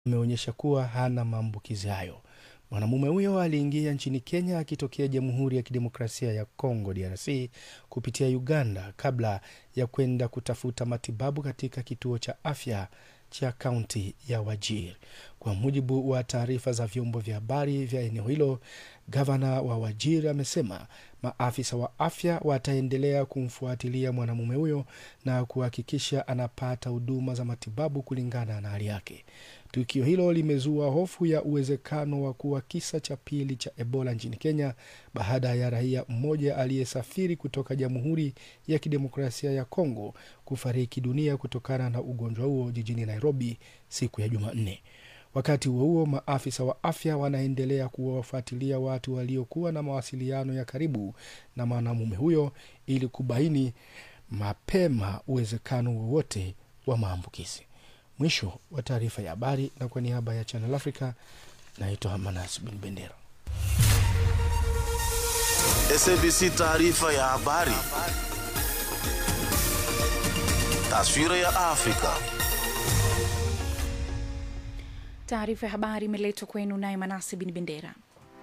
imeonyesha kuwa hana maambukizi hayo. Mwanamume huyo aliingia nchini Kenya akitokea Jamhuri ya Kidemokrasia ya Kongo DRC kupitia Uganda kabla ya kwenda kutafuta matibabu katika kituo cha afya cha kaunti ya Wajir. Kwa mujibu wa taarifa za vyombo vya habari vya eneo hilo, gavana wa Wajir amesema maafisa wa afya wataendelea kumfuatilia mwanamume huyo na kuhakikisha anapata huduma za matibabu kulingana na hali yake. Tukio hilo limezua hofu ya uwezekano wa kuwa kisa cha pili cha Ebola nchini Kenya baada ya raia mmoja aliyesafiri kutoka Jamhuri ya Kidemokrasia ya Kongo kufariki dunia kutokana na ugonjwa huo jijini Nairobi siku ya Jumanne. Wakati huo huo, maafisa wa afya wanaendelea kuwafuatilia watu waliokuwa na mawasiliano ya karibu na mwanamume huyo ili kubaini mapema uwezekano wowote wa maambukizi. Mwisho wa taarifa ya habari, na kwa niaba ya Channel Africa naitwa Manas Bin Bendera. SABC taarifa ya habari. Taswira ya Afrika. Taarifa ya habari imeletwa kwenu naye Manasi Bin Bendera.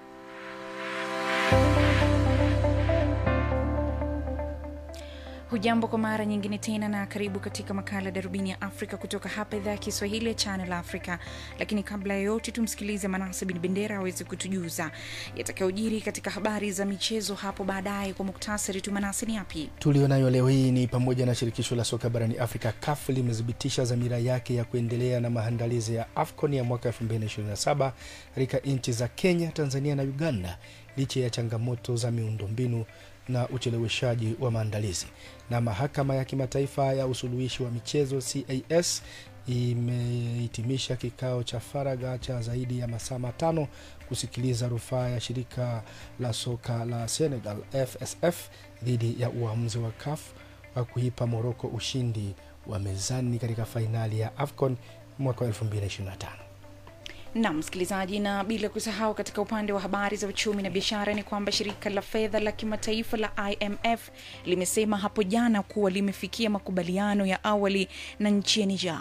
Hujambo kwa mara nyingine tena na karibu katika makala Darubini ya Afrika kutoka hapa idhaa ya Kiswahili ya Channel Africa. Lakini kabla ya yote, tumsikilize Manase Bin Bendera aweze kutujuza yatakayojiri katika habari za michezo hapo baadaye. Kwa muktasari tu, Manase, ni yapi tulionayo leo hii? Ni pamoja na shirikisho la soka barani Afrika CAF limethibitisha dhamira yake ya kuendelea na maandalizi ya AFCON ya mwaka 2027 katika nchi za Kenya, Tanzania na Uganda licha ya changamoto za miundombinu na ucheleweshaji wa maandalizi. Na mahakama ya kimataifa ya usuluhishi wa michezo CAS imehitimisha kikao cha faragha cha zaidi ya masaa matano kusikiliza rufaa ya shirika la soka la Senegal FSF dhidi ya uamuzi wa CAF wa kuipa Moroko ushindi wa mezani katika fainali ya AFCON mwaka 2025. na msikilizaji, na bila kusahau, katika upande wa habari za uchumi na biashara ni kwamba shirika la fedha la kimataifa la IMF limesema hapo jana kuwa limefikia makubaliano ya awali na nchi ya Niger.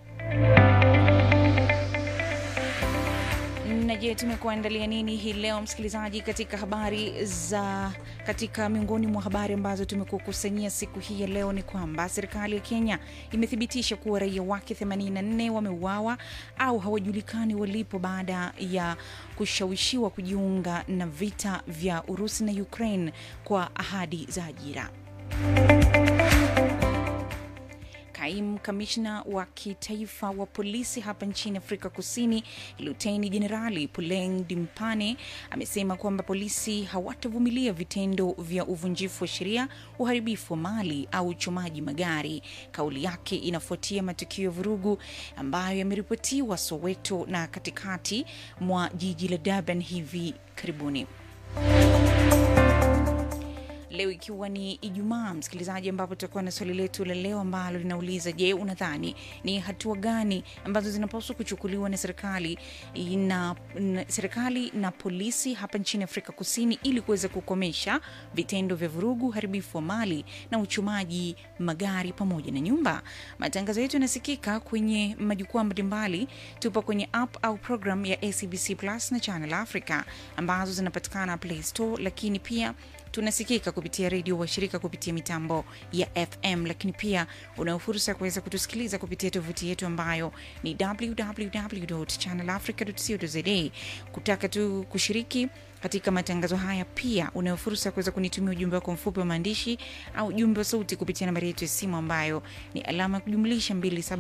Na je, tumekuandalia nini hii leo msikilizaji, katika habari za katika miongoni mwa habari ambazo tumekukusanyia siku hii ya leo ni kwamba serikali ya Kenya imethibitisha kuwa raia wake 84 wameuawa au hawajulikani walipo baada ya kushawishiwa kujiunga na vita vya Urusi na Ukraine kwa ahadi za ajira. Kaimu kamishna wa kitaifa wa polisi hapa nchini Afrika Kusini, Luteni Jenerali Puleng Dimpane amesema kwamba polisi hawatavumilia vitendo vya uvunjifu wa sheria, uharibifu wa mali au uchomaji magari. Kauli yake inafuatia matukio ya vurugu ambayo yameripotiwa Soweto na katikati mwa jiji la Durban hivi karibuni. Leo ikiwa ni Ijumaa, msikilizaji, ambapo tutakuwa na swali letu la leo ambalo linauliza: Je, unadhani ni hatua gani ambazo zinapaswa kuchukuliwa na serikali na, na serikali na polisi hapa nchini Afrika Kusini ili kuweza kukomesha vitendo vya vurugu, uharibifu wa mali na uchumaji magari pamoja na nyumba? Matangazo yetu yanasikika kwenye majukwaa mbalimbali. Tupo kwenye app au program ya ACBC Plus na Channel Africa ambazo zinapatikana Play Store, lakini pia tunasikika kupitia redio washirika kupitia mitambo ya FM, lakini pia unao fursa ya kuweza kutusikiliza kupitia tovuti yetu ambayo ni www.channelafrica.co.za. Kutaka tu kushiriki katika matangazo haya, pia unayo fursa ya kuweza kunitumia ujumbe wako mfupi wa maandishi au ujumbe wa sauti kupitia nambari yetu ya simu ambayo ni alama ya kujumlisha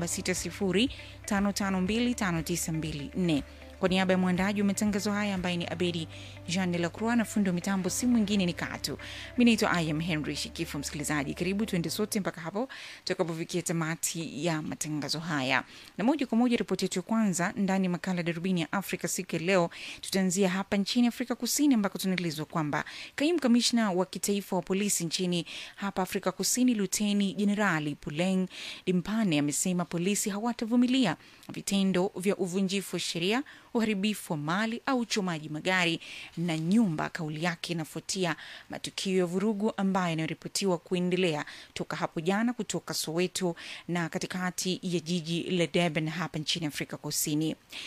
276055259254. Kwa niaba ya mwandaji wa matangazo haya ambaye ni Abedi Jean de la Croix na fundi wa mitambo si mwingine ni Katu. Mi naitwa Im Henry Shikifu. Msikilizaji, karibu tuende sote mpaka hapo tutakapofikia tamati ya matangazo haya, na moja kwa moja ripoti yetu ya kwanza ndani ya makala Darubini ya Afrika siku ya leo, tutaanzia hapa nchini Afrika Kusini ambako tunaelezwa kwamba kaimu kamishna wa kitaifa wa polisi nchini hapa Afrika Kusini, Luteni Jenerali Puleng Dimpane amesema polisi hawatavumilia vitendo vya uvunjifu wa sheria uharibifu wa mali au uchomaji magari na nyumba. Kauli yake inafuatia matukio ya vurugu ambayo yanaripotiwa kuendelea toka hapo jana kutoka Soweto na katikati ya jiji la Durban hapa nchini Afrika Kusini.